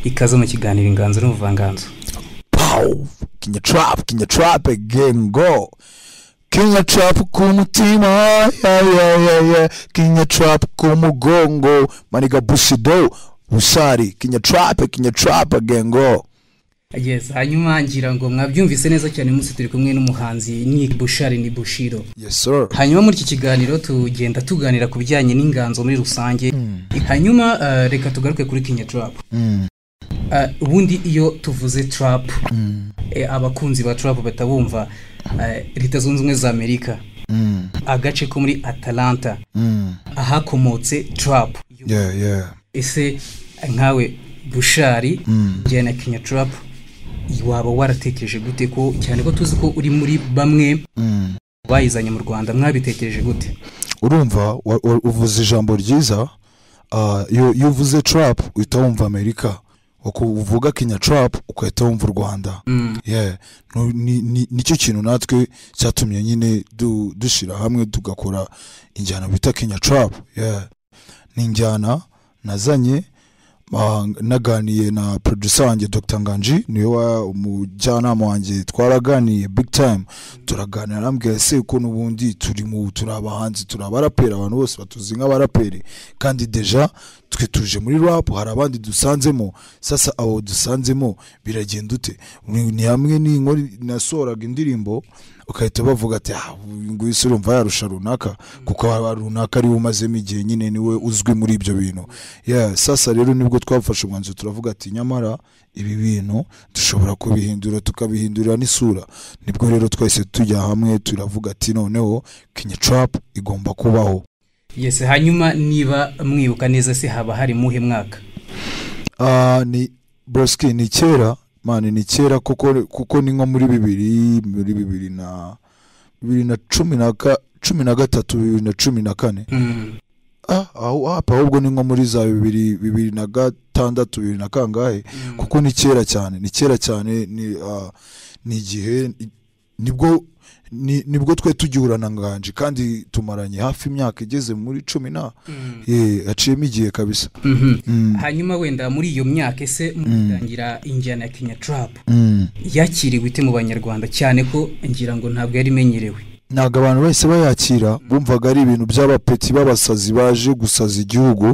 ikaze mu kiganiro inganzo n'ubuvanganzo pow kinya trap kinya trap again go kinya trap ku mutima ya ya ya ya kinya trap ku mugongo maniga bushido busari kinya trap kinya trap again go yes hanyuma ngira ngo mwabyumvise neza cyane munsi turi kumwe n'umuhanzi ni bushari ni bushiro yes sir hanyuma muri iki kiganiro tugenda tuganira ku bijyanye n'inganzo muri rusange hanyuma eh, reka tugaruke kuri kinya trap Mm. Eh, ubundi iyo tuvuze trap eh, abakunzi ba trap batabumva eh, leta zunze ubumwe za amerika Mm. agace ko muri atalanta Mm. ahakomotse trap yeah yeah ese nkawe bushari njyana na kinya trap waba waratekereje gute ko cyane ko tuzi ko uri muri bamwe Mm. bayizanye mu rwanda mwabitekereje gute urumva wa- wa- uvuze ijambo ryiza ah, iyo iyo uvuze trap uhita wumva amerika Waku- uvuga kinya trap ugahita wumva u rwanda Yeah. No- ni- ni- nicyo kintu natwe cyatumye nyine du- dushyira hamwe tugakora injyana bita kenya trap Yeah. ni injyana nazanye ah, naganiye na producer wanjye dr nganji niwe wa- umujyanama wanjye twaraganiye big time turaganira arambwira se ko n'ubundi turi mu turi abahanzi turi abaraperi abantu bose batuzi nk'abaraperi kandi deja twe tuje muri rap hari abandi dusanzemo sasa abo dusanzemo biragenda ute Ni- ni hamwe n'inkora nasohoraga indirimbo ugahita bavuga ati "Ah, uyu nguyu se urumva yarusha runaka kuko haba runaka ariwe umazemo igihe nyine niwe uzwi muri ibyo bintu Yeah, sasa rero nibwo twafashe umwanzuro turavuga ati nyamara ibi bintu dushobora kubihindura tukabihindurira n'isura nibwo rero twese tujya hamwe turavuga ati noneho kinya trap igomba kubaho yes hanyuma niba mwibuka neza se haba hari muhe mwaka Ah, ni broski ni kera mani ni kera kuko kuko ni nko muri bibiri muri bibiri na bibiri na cumi na ka- cumi na gatatu bibiri na cumi na kane Mm. ah aho hapa ahubwo ni nko muri za bibiri bibiri na gatandatu bibiri na kangahe kuko ni kera cyane ni kera cyane ni ah, ni igihe ni- nibwo ni- nibwo twe tugihura na nganje kandi tumaranye hafi imyaka igeze muri cumi na ye haciyemo igihe kabisa Mhm. Mm, hanyuma wenda muri iyo myaka ese mutangira injyana ya kinya trap mm. yakiriwe ite mu banyarwanda cyane ko ngira ngo ntabwo yari imenyerewe ntabwo abantu bahise bayakira bumvaga ari ibintu by'abapeti b'abasazi baje gusaza igihugu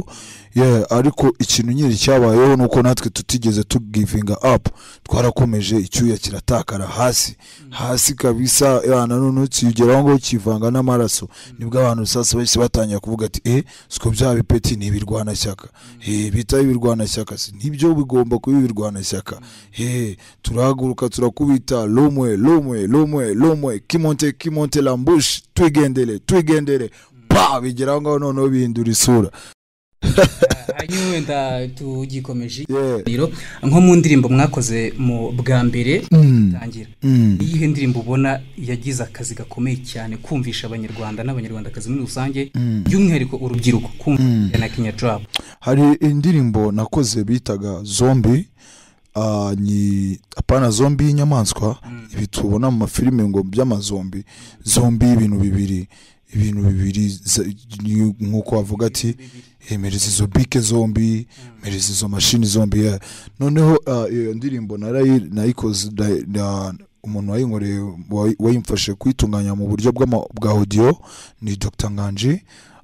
Yeah, ariko ikintu nyiri cyabayeho ni uko natwe tutigeze tugivinga up twarakomeje icyuya kiratakara hasi hasi kabisa ya na none kiyugeraho ngo kivanga n'amaraso nibwo abantu sasa bahise batangira kuvuga ati eh siko bya bipeti ni ibirwanashyaka eh bita ibirwanashyaka si nibyo bigomba kuba ibirwanashyaka eh turahaguruka turakubita lumwe lumwe lumwe lumwe kimonte kimonte lambush twigendere twigendere pa bigeraho ngaho noneho bihindura isura hanyuma wenda tugikomeje yeah. ikiganiro nko mu ndirimbo mwakoze mu bwa mbere Mm. tangira Mm. iyihe ndirimbo ubona yagize akazi gakomeye cyane kumvisha abanyarwanda n'abanyarwandakazi muri rusange by'umwihariko urubyiruko kumvisha na kinya trap hari indirimbo nakoze bitaga zombi ah, ni apana zombi y'inyamaswa ibi tubona mu mafilime ngo by'amazombi zombi y'ibintu bibiri ibintu bibiri za- ni nk'uko wavuga ati emereza izo bike zombi mereza izo mashini zombi yeah. noneho ah, iyo ndirimbo narayi- nayikoze na- na- umuntu wayinkoreye wayi- wayimfashe kuyitunganya mu buryo bw'ama- bwa audio ni dr nganji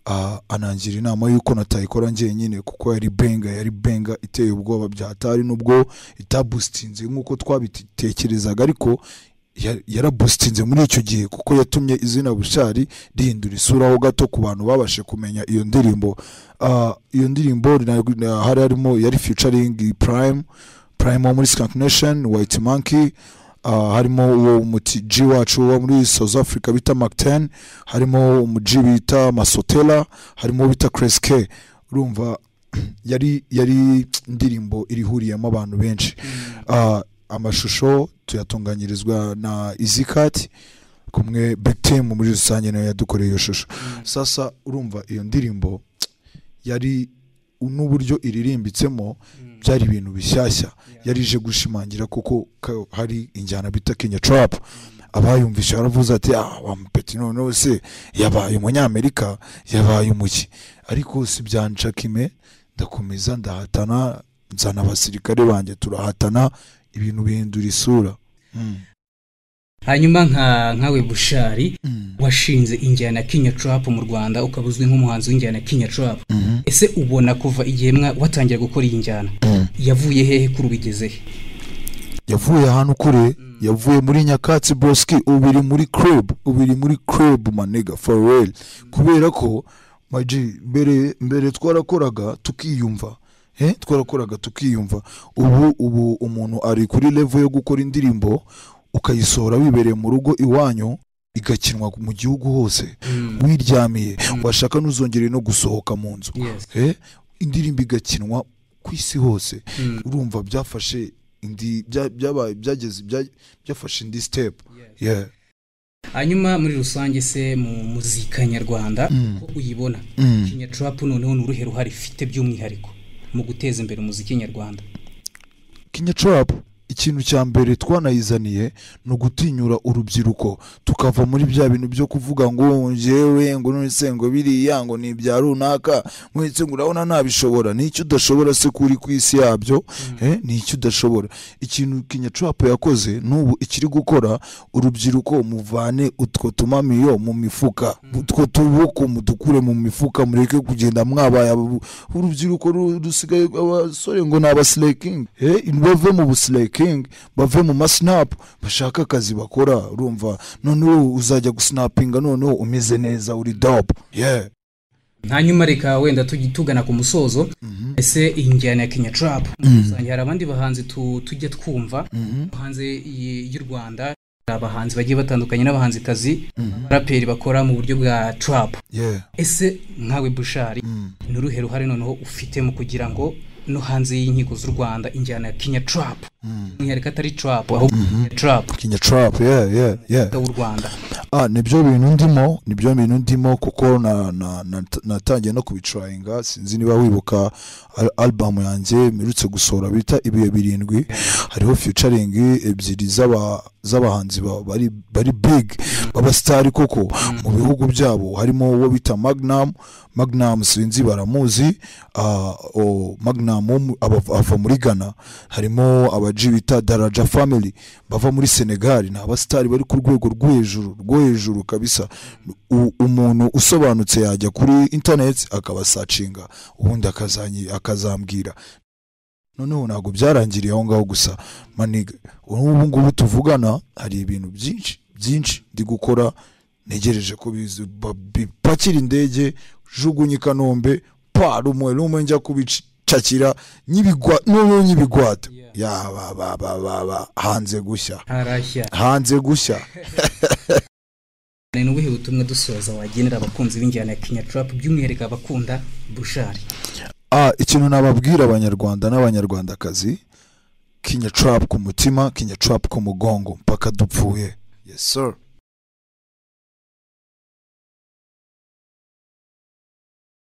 Ah, anangira inama y'uko natayikora njyenyine kuko yari benga yari benga iteye ubwoba byatari nubwo itabusitinze nk'uko twabitekerezaga ariko ya- yarabusitinze muri icyo gihe kuko yatumye izina bushari rihindura isura ho gato ku bantu babashe kumenya iyo ndirimbo Ah, iyo ndirimbo na- na- hari harimo yari featuring prime prime wo muri skank nation white monkey Ah, harimo uwo muti G wacu wo muri South Africa bita Mac 10 harimo umu G bita Masotela harimo uwo bita Kreske urumva yari yari indirimbo irihuriyemo abantu benshi Ah, amashusho tuyatunganyirizwa na Izikati kumwe Big Team muri rusange nayo yadukoreye iyo shusho sasa urumva iyo ndirimbo yari n'uburyo iririmbitsemo byari ibintu bishyashya yari ije gushimangira kuko ka- hari injyana bita kenya trap abayumvise baravuze ati ah wa mupeti noneho se yabaye umunyamerika yabaye umuki ariko si byanca kime ndakomeza ndahatana nzana abasirikare banjye turahatana ibintu bihindura isura Mm. hanyuma nka nkawe bushari Mm. washinze injyana kinya trap mu rwanda ukaba uzwi nk'umuhanzi w'injyana kinya trap Mhm. ese ubona kuva igihe mwa watangira gukora iyi njyana Mm. yavuye hehe kuri ubigezehe yavuye ahantu kure yavuye muri nyakatsi boski ubu iri muri club ubu iri muri club manega for real kubera ko maji mbere mbere twarakoraga tukiyumva eh twarakoraga tukiyumva ubu ubu umuntu ari kuri level yo gukora indirimbo ukayisohora wibereye mu rugo iwanyu igakinwa mu gihugu hose Mm. wiryamiye washaka ntuzongere no gusohoka mu nzu Yes. eh indirimbo igakinwa ku isi hose Mm. urumva byafashe indi bya- byabaye byageze bya- byafashe indi step yeah hanyuma muri rusange se mu muzika nyarwanda Mm. uko uyibona Mm. kinya trap noneho ni uruhe ruhare ifite by'umwihariko mu guteza imbere umuziki nyarwanda kinya trap ikintu cya mbere twanayizaniye ni ugutinyura urubyiruko tukava muri bya bintu byo kuvuga ngo njyewe ngo nonese ngo biriya ngo ni ibya runaka nonese ngo urabona nabishobora ni icyo udashobora se kuri ku isi yabyo eh, ni icyo udashobora ikintu kinya trap yakoze n'ubu ikiri gukora urubyiruko muvane utwo tumamiyo mu mifuka utwo tuboko mudukure mu mifuka mureke kugenda mwabaye abo- urubyiruko ru- rusigaye abasore ngo ni abasilekingi eh, bave mu busilekingi bave mu masinapu bashaka akazi bakora urumva noneho uzajya gusinapinga noneho umeze neza uri dope yeah hanyuma reka wenda tugi- tugana ku musozo ese iyi njyana ya kenya trap muri rusange hari abandi bahanzi tu- tujya twumva hanze y- y'u rwanda hari abahanzi bagiye batandukanye n'abahanzikazi abaraperi bakora mu buryo bwa trap yeah ese nkawe bushari Mm. ni uruhe ruhare noneho ufite mu kugira ngo no hanze y'inkiko z'u rwanda injyana ya kenya trap umwihariko atari trap ahubwo Kenya trap kinya trap yeah yeah yeah w'u rwanda ah nibyo bintu ndimo nibyo bintu ndimo kuko na, na, na, natangiye no kubitrayinga sinzi niba wibuka al- album yanjye mperutse gusohora bita ibihe birindwi hariho featuring ebyiri z'aba z'abahanzi ba- bari bari big b'abasitari koko mu bihugu byabo harimo uwo bita magnum magnum sinzi baramuzi ah, o- magnum wo mu- aba- ava muri ghana harimo abaji bita daraja family bava muri senegali ni abasitari bari ku rwego rwo hejuru rwo hejuru kabisa U- umuntu usobanutse yajya kuri interineti akabasacinga ubundi akazanyi- akazambwira noneho ntabwo byarangiriye aho ngaho gusa maniga ubu ngubu tuvugana hari ibintu byinshi byinshi ndi gukora ntegereje ko bizi- ba- bipakira indege jugunye i kanombe pa rumwe rumwe njya kubicakira nyibigwa noneho nyibigwata yaba ba ba ba ba hanze gushya harashya hanze gushya ni ubuhe butumwa dusoza wagenera abakunzi b'injyana ya kenya trap by'umwihariko abakunda bushari ah ikintu nababwira abanyarwanda n'abanyarwandakazi kinya trap ku mutima kinya trap ku mugongo mpaka dupfuye yes sir